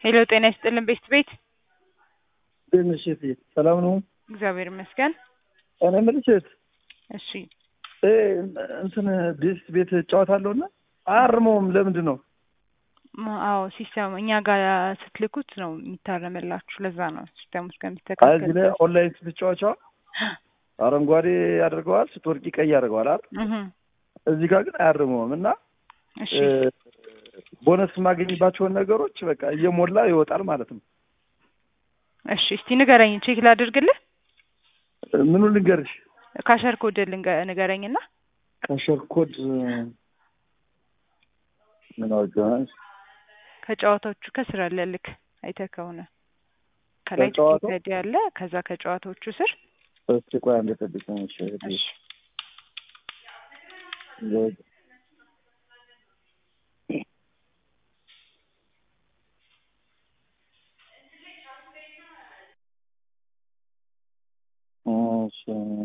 ሄሎ ጤና ይስጥልን ቤስት ቤት ትንሽ ሰላም ነው። እግዚአብሔር ይመስገን። እኔ የምልሽ እህት እሺ እ እንትን ቤስት ቤት እጫወታለሁ እና አያርመውም። ለምንድን ነው? ም- አዎ ሲስተም እኛ ጋር ስትልኩት ነው የሚታረምላችሁ። ለዛ ነው ሲስተሙ አይ እዚህ እስከሚስተካከል ላይ ኦንላይን ስትጫወቻው አረንጓዴ ያደርገዋል፣ ስትወርቂ ቀይ ያደርገዋል አይደል? እህ እዚህ ጋር ግን አያርመውም እና እሺ እ ቦነስ የማገኝባቸውን ነገሮች በቃ እየሞላ ይወጣል ማለት ነው። እሺ እስቲ ንገረኝ፣ ቼክ ላድርግልህ። ምኑ ልንገርሽ? ካሸር ኮድ ልንገ- ንገረኝና ካሸር ኮድ ምን አውቀዋል? ከጨዋታዎቹ ከስር አለ ልክ አይተህ ከሆነ ከላይ ከጨዋታው? ትኬት ያለ ከዛ ከጨዋታዎቹ ስር እስኪ ቆይ አንዴ ጠብቂኝ። እሺ እህቴ። እሺ እሺ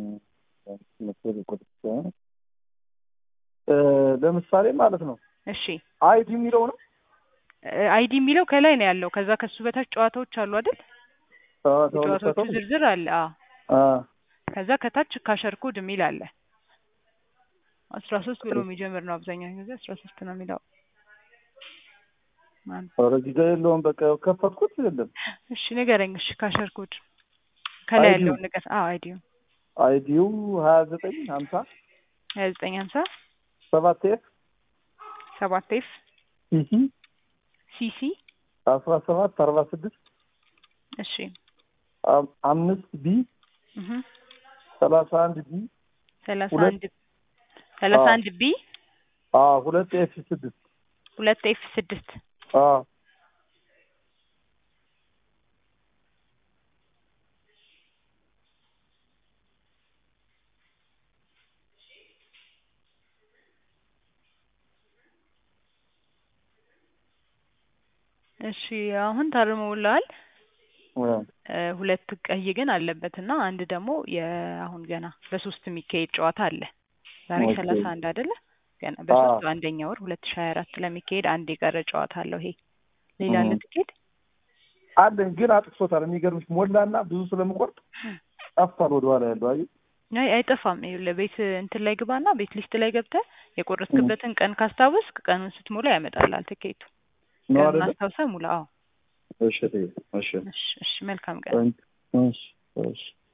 እ ለምሳሌ ማለት ነው እሺ አይዲ የሚለው ነው አይዲ የሚለው ከላይ ነው ያለው። ከዛ ከሱ በታች ጨዋታዎች አሉ አይደል? ጨዋታው የጨዋታዎቹ ዝርዝር አለ። አዎ አ ከዛ ከታች ካሸር ኮድ የሚል አለ። አስራ ሶስት ብሎ የሚጀምር ነው አብዛኛው ጊዜ አስራ ሶስት ነው የሚለው። ማን ኧረ እዚህ ጋር የለውም። በቃ ከፈትኩት የለም። እሺ ንገረኝ። እሺ ካሸር ኮድ ከላይ አይዲው? ያለውን ነገር አዎ አይዲው አይዲው ሀያ ዘጠኝ ሀምሳ ሀያ ዘጠኝ ሀምሳ ሰባት ኤፍ ሰባት ኤፍ ሲሲ ሲሲ አስራ ሰባት አርባ ስድስት እሺ አም- አምስት ቢ እህ ሰላሳ አንድ ቢ ሰላሳ ሁለት- አንድ ሰላሳ አዎ። አንድ ቢ አ ሁለት ኤፍ ስድስት ሁለት ኤፍ ስድስት አ እሺ አሁን ታርመውልሃል። አ እ ሁለት ቀይ ግን አለበት እና አንድ ደግሞ የአሁን ገና በሶስት የሚካሄድ ጨዋታ አለ። ዛሬ ኦኬ። ሰላሳ አንድ አይደለ? ገና በሶስት አዎ። አንደኛ ወር ሁለት ሺህ ሀያ አራት ለሚካሄድ አንድ የቀረ ጨዋታ አለው። ይሄ ሌላ አለ እህ። ትኬት አለኝ ግን አጥፍቶታል። የሚገርምሽ ሞላና ብዙ ስለምቆርጥ ጠፍቷል። ወደኋላ ያለው አይ አይ አይጠፋም። ይኸውልህ ቤት እንትን ላይ ግባና ቤት ሊስት ላይ ገብተህ የቆረጥክበትን ቀን ካስታወስክ ቀኑን ስትሞላ ያመጣልሃል ትኬቱ። ነው ቀኑን አይደለ? አስታውሰህ ሙላ። አዎ እሺ እሺ እሺ እሺ መልካም ቀን። እሺ እሺ